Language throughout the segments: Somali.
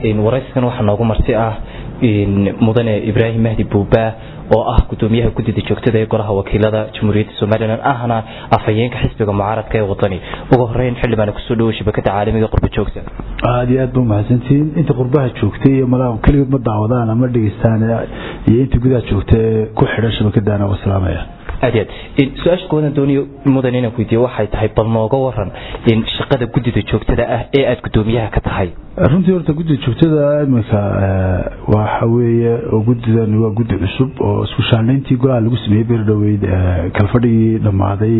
warayskan waxaa noogu marti ah mudane ibraahim mahdi buuba oo ah gudoomiyaha guddida joogtada ee golaha wakiilada jamhuuriyadda somalilan ahna afhayeenka xisbiga mucaaradka ee wadani ugu horeyn xildhibaan kusoo dhawo shabakada caalamiga qurba joogta aada iyo aad ba umahadsantihiin inta qurbaha joogtay iyo malaha keligood ma daawadaan ama dhegeystaan iyo inta gudaha joogta ee ku xidhan shabakadana waa salaamaya aad aad su-aasha koowadan dooniyo mudan inaan weydiiyo waxay tahay bal nooga waran shaqada guddida joogtada ah ee aada guddoomiyaha ka tahay runtii horta guddida joogtada iminka waxa weeye oo guddidan waa guddi cusub oo isku shaanayntii golaha lagu sameeyey beerdhoweyd kalfadhigii dhammaaday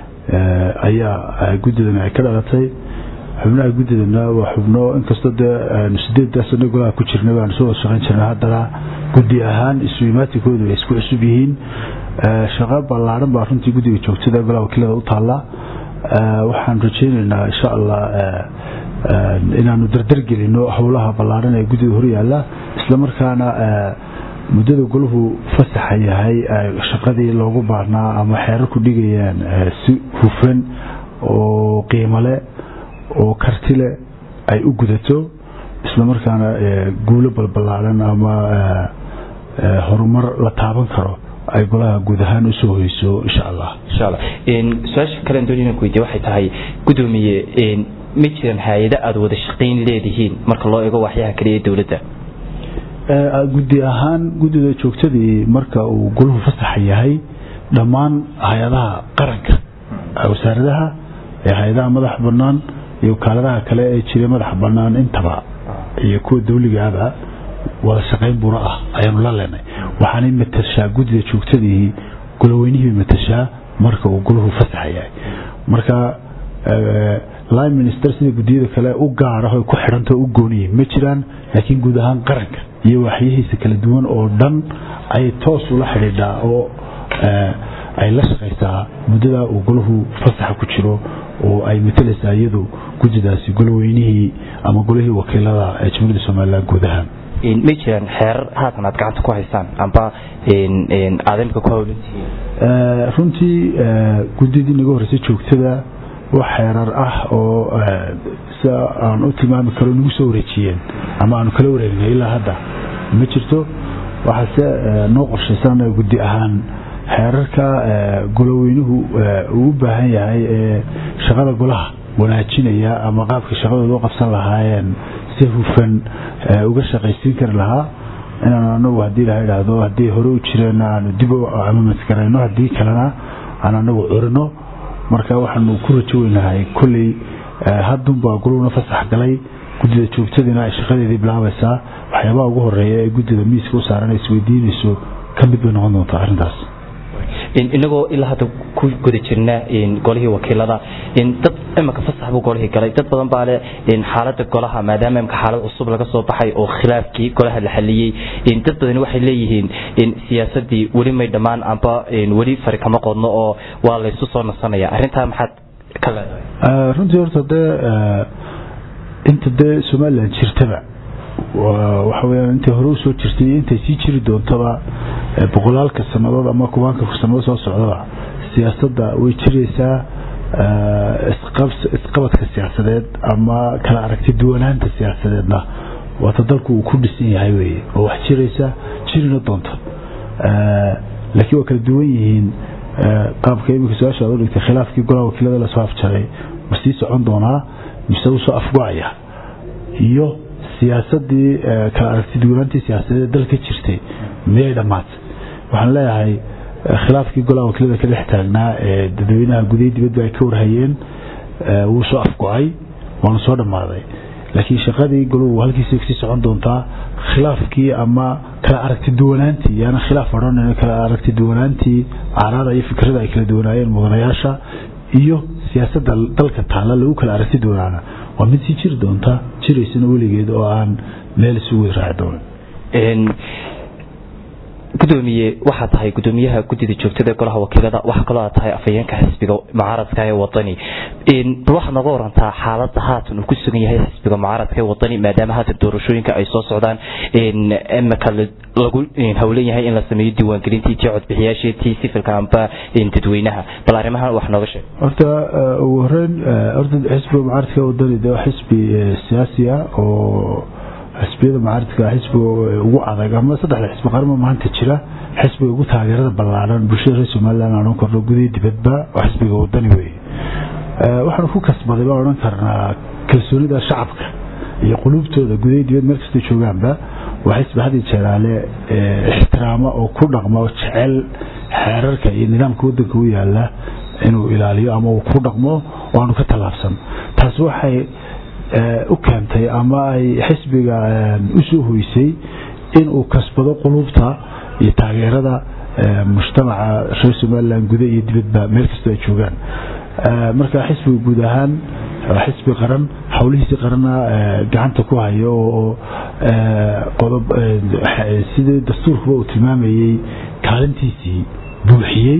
ayaa guddidan ay ka dhalatay xubnaha guddidana waa xubno inkastoo dee sideeddaa sano golaha ku jirnay baanu soo wada shaqayn jirnay haddana guddi ahaan isu imaatikoodu ay isku cusub yihiin shaqo ballaaran baa runtii guddiga joogtada golaha wakiilada u taalla waxaan rajaynaynaa insha allah inaanu dardargelino howlaha ballaaran ee guddida horyaalla islamarkaana muddada golahu fasaxa yahay shaqadii loogu baarnaa ama xeerar ku dhigayaan si hufan oo qiimole oo kartile ay u gudato islamarkaana guulo balballaaran ama horumar la taaban karo ay golaha guud ahaan usoo hoyso insha allah insha allah su-aasha kalen doonina weydiye waxay tahay guddoomiye ma jiraan hay-ado aada wada shaqayn leedihiin marka loo eego waxyaha kaliya ee dowladda guddi ahaan guddida joogtadii marka uu golahu fasaxa yahay dhammaan hay-adaha qaranka wasaaradaha ee hay-adaha madaxa banaan iyo wakaaladaha kale ee jira madaxa banaan intaba iyo kuwa dawligaaba wada shaqayn buna ah ayaanu la leenay waxaanay matashaa guddida joogtadii golaweynihii matashaa marka uu golahu fasaxa yahay marka line minister sida guddiyada kale u gaara ku xidhanta u gooniye ma jiraan laakiin guud ahaan qaranka iyo waxyihiisa kala duwan oo dhan ayay toos ula xidhiidhaa oo ay la shaqaysaa muddada uu golahu fasaxa ku jiro oo ay matalaysaa iyadu guddidaasi golaweynihii ama golihii wakiilada ee jamhuuriyadda somalilan guud ahaan ma jiraan xeerar haatan aad gacanta ku haysaan amba aad imika ku hawlantihiin runtii guddidii naga horreysay joogtada wax xeerar ah oo si aan u tilmaami karo nagu soo wareejiyeen ama aanu kala wareegnay ilaa hadda ma jirto waxaase noo qorshaysan guddi ahaan xeerarka goloweynuhu uu u baahan yahay ee shaqada golaha wanaajinaya ama qaabkii shaqadooda u qabsan lahaayeen si hufan uga shaqaysiin kari lahaa inaan anagu haddii la idhaahdo haddii hore u jireen aanu dib amamasgarayno haddii kalena aan anagu curino marka waxaanu ku rajo weynahay kolley hadunbaa golowna fasax galay guddida joogtadiina ay shaqadeedii bilaabaysaa waxyaabaha ugu horeeya ee guddida miiska u saaran ay isweydiinayso ka mid bay noqon doontaa arrintaas inagoo ilaa hadda ku guda jirna golihii wakiilada dad imika fasax buu golihii galay dad badan baa le xaalada golaha maadaama imika xaalad cusub laga soo baxay oo khilaafkii golaha la xaliyey dad badani waxay leeyihiin siyaasadii weli may dhammaan amba weli fari kama qodno oo waa laysu soo nasanaya arrintaa maxaad ka leedahay runtii horta dee inta dee somalilan jirtaba waxa weyaan intay hore usoo jirtay iyo intay sii jiri doontaba boqolaalka sannadood ama kubaanka sannadood soo socdaba siyaasadda way jiraysaa isqabadka siyaasadeed ama kala aragti duwanaanta siyaasadeedna waata dalku uu ku dhisan yahay weye oo wax jiraysa jirina doonta laakiin waa kala duwan yihiin qaabka imika su-aasha aad u dhigtay khilaafkii golaha wakiilada lasoo afjaray ma sii socon doonaa mise usoo afgo-aya iyo siyaasadii kala aragti duwanaantii siyaasadeed dalka jirtay miyay dhammaatay waxaan leeyahay khilaafkii golaha wakiilada ka dhex taagnaa ee dadweynaha gudahi dibadba ay ka warhayeen wuu soo afgo-ay waana soo dhammaaday laakiin shaqadii goluhu halkiisa kasii socon doontaa khilaafkii ama kala aragti duwanaantii yaana khilaaf odhan kala aragti duwanaantii caaraada iyo fikrada ay kala duwanaayeen mudanayaasha iyo siyaasadda dalka taalla lagu kala aragti duwanaana waa mid sii jiri doonta jiraysana weligeed oo aan meel isugu raaci doonin gudoomiye waxaa tahay gudoomiyaha guddida joogtada golaha wakiilada waxaa kaloo aad tahay afhayeenka xisbiga mucaaradka ee wadani bal waxaad nooga warantaa xaalada haatan uu ku sugan yahay xisbiga mucaaradka ee wadani maadaama haatan doorashooyinka ay soo socdaan imika lagu howlan yahay in la sameeyo diiwaangelintii tii codbixiyaashii tii sifilka amba dadweynaha bal arrimahan wax nooga sheeg horta ugu horeyn horta xisbiga mucaaradka ee wadani de waa xisbi siyaasi ah oo xisbiyada mucaaridka xisbiga ugu adag ama saddexda xisbi qarma maanta jira xisbiga ugu taageerada ballaaran bulshada reer somaliland aan odhan karno gudihii dibadba oo xisbiga wadani weeye waxaanu ku kasbaday baan odhan karnaa kalsoonida shacabka iyo quluubtooda gudihii dibad meel kastay joogaanba waa xisbi had iyo jeeraale ixtiraama oo ku dhaqma oo jecel xeerarka iyo nidaamka waddanka u yaala inuu ilaaliyo ama uu ku dhaqmo oo aanu ka tallaabsan taasi waxay u keentay ama ay xisbiga u soo hoysay inuu kasbado quluubta iyo taageerada mujtamaca reer somalilan guda iyo dibadba meel kastoo ay joogaan marka xisbiga guud ahaan xisbi qaran howlihiisii qarana gacanta ku hayo oo qodob sidii dastuurkuba uu tilmaamayey kaalintiisii buuxiyey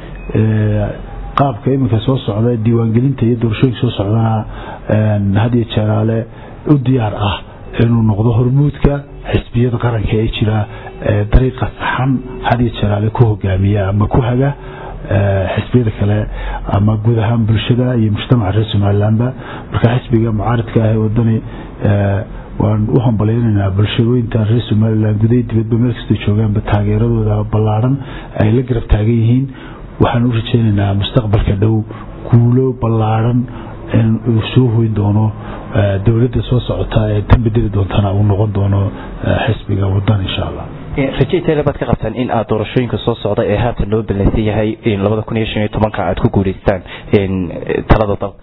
qaabka iminka soo socda diiwaangelinta iyo doorashooyinka soo socdana hadiyo jeeraale u diyaar ah inuu noqdo hormuudka xisbiyada qaranka ee jira dariiqa saxan hadiyo jeeraale ku hogaamiya ama ku haga xisbiyada kale ama guud ahaan bulshada iyo mujtamaca reer somalilandba marka xisbiga mucaaridka ah ee wadani waan u hambalyanaynaa bulshooyinta reer somalilan gudaha dibadba meel kastay joogaanba taageeradooda ballaaran ay la garab taagan yihiin waxaan u rajeynaynaa mustaqbalka dhow guulo ballaaran in uu soo hoyn doono dowladda soo socota ee tan bedeli doontana uu noqon doono xisbiga wadan insha allah rajaytale baad ka qabtaan in aad doorashooyinka soo socda ee haatan loo ballansan yahay labada kun iyo shan iyo tobanka aad ku guuleystaan talada dalka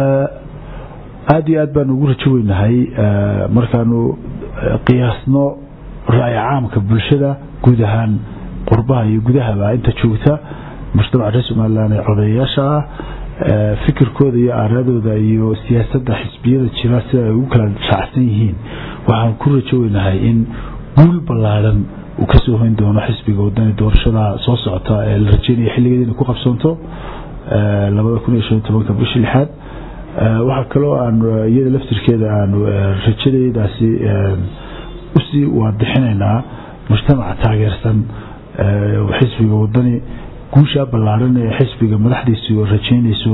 aada iyo aad baanu ugu rajo weynahay markaanu qiyaasno ra'yi caamka bulshada guud ahaan qurbaha iyo gudahaba inta joogta mujtamaca reer somalilan ee codeeyayaasha ah fikirkooda iyo aaradooda iyo siyaasadda xisbiyada jira sida ay ugu kala raacsan yihiin waxaan ku rajo weynahay in guul ballaaran uu kasoo hoyn doono xisbiga wadani doorashada soo socota ee la rajeynaya xilligeeda inay ku qabsoonto labada kun iyo shan iyo tobanka bishii lixaad waxaa kaloo aan iyada laftirkeeda aanu rajadeydaasi usii waadixinaynaa mujtamaca taageersan xisbiga wadani guushaa ballaaran ee xisbiga madaxdiisu rajeynayso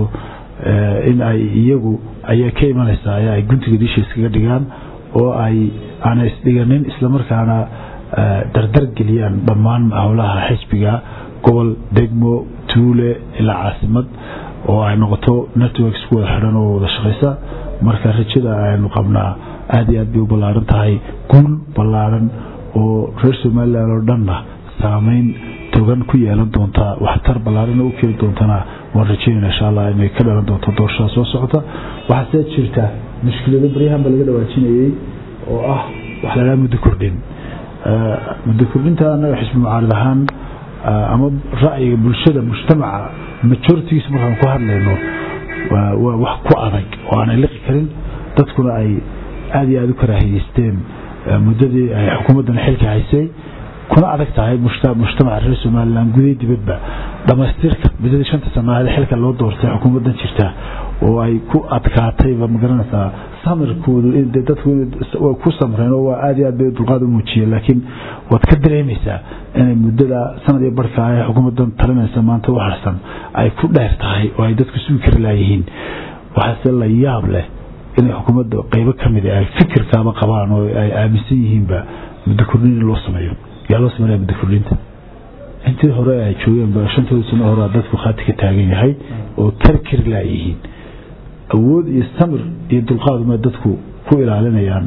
in ay iyagu ayaa ka imanaysaa ay guntiga diisha iskaga dhigaan oo ay aanay isdhiganin islamarkaana dardar geliyaan dhammaan howlaha xisbiga gobol degmo tuule ilaa caasimad oo ay noqoto networks ku wada xidhan oo wada shaqaysa marka rajada aynu qabnaa aada iyo aad bay u ballaaran tahay guul ballaaran oo reer somalilan oo dhanna saameyn togan ku yeelan doontaa waxtar ballaarana u keeni doontana waan rajeynayna insha allah inay ka dhalan doonto doorashada soo socota waxaase jirta mushkilado baryahanba laga dhawaajinayey oo ah wax la dhaha muddo kordhin muddo kordhinta annaga xisbi mucaarid ahaan ama ra'yiga bulshada mujtamaca majoritigiisa markaan ku hadlayno waa wax ku adag oo aanay liqi karin dadkuna ay aada iyo aada u karaahiyeysteen muddadii ay xukuumaddan xilka haysay kuna adag tahay mujtamaca reer somalilan gudahi dibadba dhamaystirka muddadii shanta sanaad xilka loo doortay xukuumaddan jirta oo ay ku adkaatayba magaranaysaa samirkoodu dadku ku samreen oo waa aada iyo aad bay dulqaad u muujiyeen laakiin waad ka dareemaysaa inay muddada sanad iyo barhka ee xukuumaddan talinaysa maanta u harsan ay ku dheer tahay oo ay dadku sugi kari laayihiin waxaase la yaab leh inay xukuumadda qeybo ka mid ay fikirkaaba qabaan oo ay aaminsan yihiinba muddo kordhin in loo sameeyo yaa loo sameynaya muddo kordhinta intii hore ay joogeenba shantooda sano hore dadku khaati ka taagan yahay oo kari kari laayihiin awood iyo samir iyo dulqaaduma dadku ku ilaalinayaan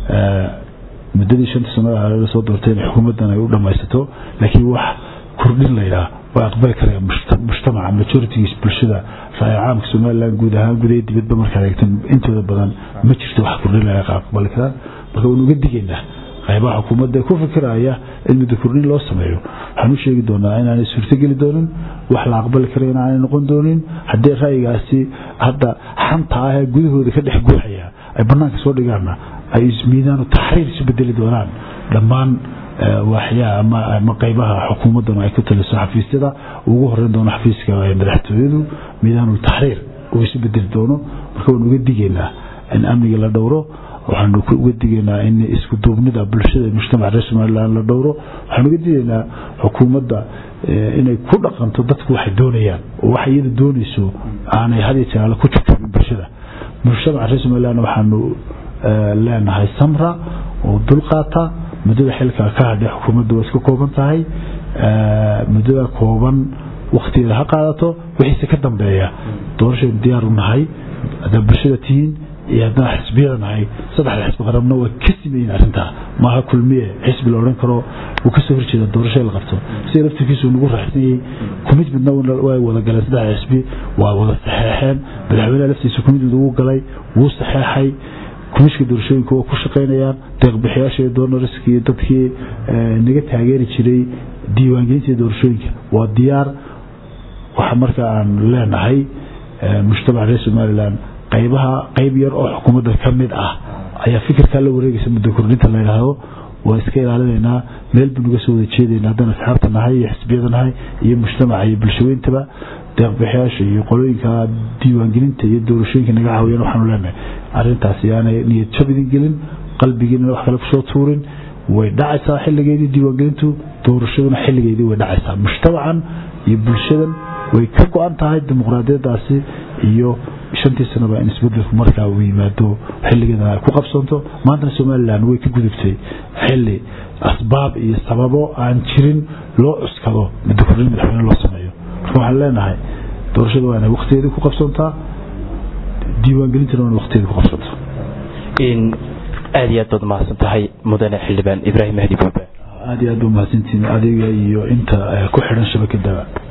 muddadii shanta sano la soo doortay in xukuumaddan ay u dhammaysato laakiin wax kordhin laydhaa waa aqbali karaya mujtamaca majoritigiis bulshada ra'yi caamka somalilan guud ahaan gudaha dibadba markaad eegto intooda badan ma jirto wax kordhin laga aqbali karaan marka waynu uga digaynaa qaybaha xukuumadda ku fikiraya in muddo kordhin loo sameeyo waxaan u sheegi doonaa inaanay suurtogeli doonin wax la aqbali kara in aanay noqon doonin haddii ra'yigaasi hadda xanta ah ee gudahooda ka dhex guuxaya ay banaanka soo dhigaanna ay miidaanu taxriir isu bedeli doonaan dhammaan waaxyaha ama qaybaha xukuumaddanu ay ku taliso xafiisyada ugu horeyn doono xafiiska madaxtooyadu miidaanu taxriir uu isu bedeli doono marka waynu uga digaynaa in amniga la dhowro waxaanu uga digaynaa in isku duubnida bulshada mujtamaca reer somalilan la dhowro waxaanu uga digaynaa xukuumadda inay ku dhaqanto dadku waxay doonayaan oo waxay iyada doonayso aanay had iyo jeer ku jirtabin bulshada mujtamaca reer somalilan waxaanu leenahay samra oo dul qaata muddada xilka ka hadhay xukuumaddu waa iska kooban tahay muddada kooban waktigeeda ha qaadato wixiise ka dambeeya doorashaynu diyaar u nahay haddaa bulshada tihiin iyo haddana xisbiyada nahay saddexda xisbi qarabna waa ka simeyin arrintaa maaha kulmiye xisbi la odhan karo uu kasoo horjeeda doorasho la qabto sida laftirkiisu nagu raaxsanyay commitmentna waa wada galeen saddexda xisbi waa wada saxeexeen madaxweynaha laftiisa commitment ugu galay wuu saxeexay kumishka doorashooyinka waa ku shaqaynayaan deeqbixiyaasha iyo doonariska iyo dadkii naga taageeri jiray diiwaangelinta doorashooyinka waa diyaar waxa marka aan leenahay mujtamaca reer somalilan qaybaha qayb yar oo xukuumadda ka mid ah ayaa fikirkaa la wareegaysa muddo kordhinta la yidhaahdo waa iska ilaalinaynaa meel buu naga soo wada jeedayna haddaan asxaabta nahay iyo xisbiyada nahay iyo mujtamaca iyo bulshaweyntaba deeqbixiyaasha iyo qolooyinka diiwaangelinta iyo doorashooyinka naga caawiyaan waxaanu leenahay arrintaasi aanay niyad jab idin gelin qalbigiina wax kale kusoo tuurin way dhacaysaa xilligeedii diiwaangelintu doorashaduna xilligeedii way dhacaysaa mujtamacan iyo bulshadan way ka go-an tahay dimuqraadiyadaasi iyo shantii sanaba in isbedelku markaa uu yimaado xilligeedana ay ku qabsanto maantana somalilan way ka gudubtay xilli asbaab iyo sababo aan jirin loo cuskado muddo kordhin madaxweyne loo sameeyo marka waxaan leenahay doorashada waa inay waktigeedii ku qabsantaa diiwaangelintana waa inay waktigeedii ku qabsanto aad iyo aad baad mahadsan tahay mudane xildhibaan ibraahim mahdi buuba aad iyo aad ba mahadsantiin adiga iyo inta ku xidhan shabakadaba